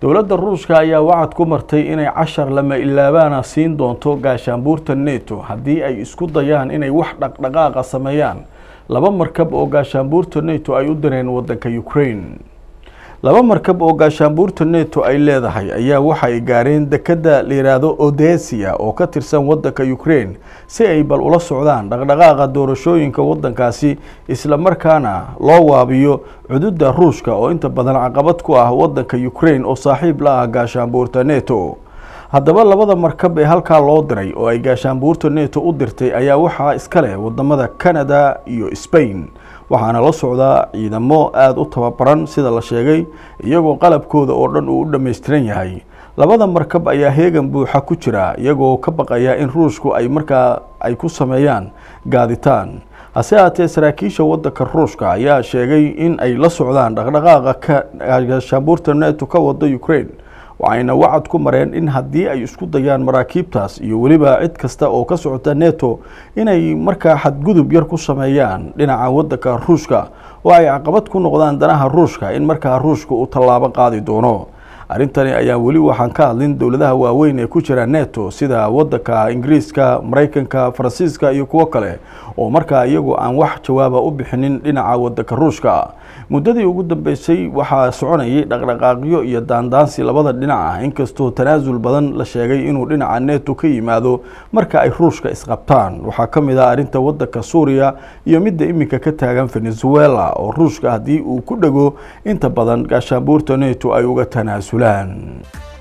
dowladda ruushka ayaa wacad ku martay inay cashar lama ilaabaana siin doonto gaashaanbuurta neto haddii ay isku dayaan inay wax dhaqdhaqaaqa sameeyaan laba markab oo gaashaanbuurta neto ay u direen wadanka ukraine laba markab oo gaashaanbuurta neto ay leedahay ayaa waxa ay gaareen dekadda la yidhaahdo odesia oo ka tirsan wadanka ukraine si ay bal ula socdaan dhaqdhaqaaqa doorashooyinka wadankaasi islamarkaana loo waabiyo cududa ruushka oo inta badan caqabad ku ah wadanka ukraine oo saaxiib la ah gaashaanbuurta neto haddaba labada markab ee halkaa loo diray oo ay gaashaanbuurta neto u dirtay ayaa waxaa iska leh wadamada canada iyo spain waxaana la socdaa ciidamo aada u tababaran sida la sheegay iyagoo qalabkooda oo dhan uu u dhammaystiran yahay labada markab ayaa heegan buuxa ku jira iyagoo ka baqaya in ruushku ay markaa ay ku sameeyaan gaaditaan hase haatee saraakiisha wadanka ruushka ayaa sheegay in ay la socdaan dhaqdhaqaaqa ka gaashaanbuurta neto ka wada ukraine waxayna wacad ku mareen in haddii ay isku dayaan maraakiibtaas iyo weliba cid kasta oo ka socota neto inay markaa xadgudub yar ku sameeyaan dhinaca wadanka ruushka oo ay caqabad ku noqdaan danaha ruushka in markaa ruushka uu tallaabo qaadi doono arrintani ayaa weli waxaan ka hadlin dowladaha waaweyn ee ku jira neto sida wadanka ingiriiska maraykanka faransiiska iyo kuwo kale oo markaa iyagu aan wax jawaaba u bixinin dhinaca wadanka ruushka muddadii ugu dambeysay waxaa soconayay dhaqdhaqaaqyo iyo daandaansi labada dhinac ah inkastoo tanaasul badan la sheegay inuu dhinaca neto ka yimaado marka ay ruushka isqabtaan waxaa ka mid ah arrinta wadanka suuriya iyo midda iminka ka taagan venezuela oo ruushka haddii uu ku dhego inta badan gaashaanbuurta neto ay uga tanaasulaan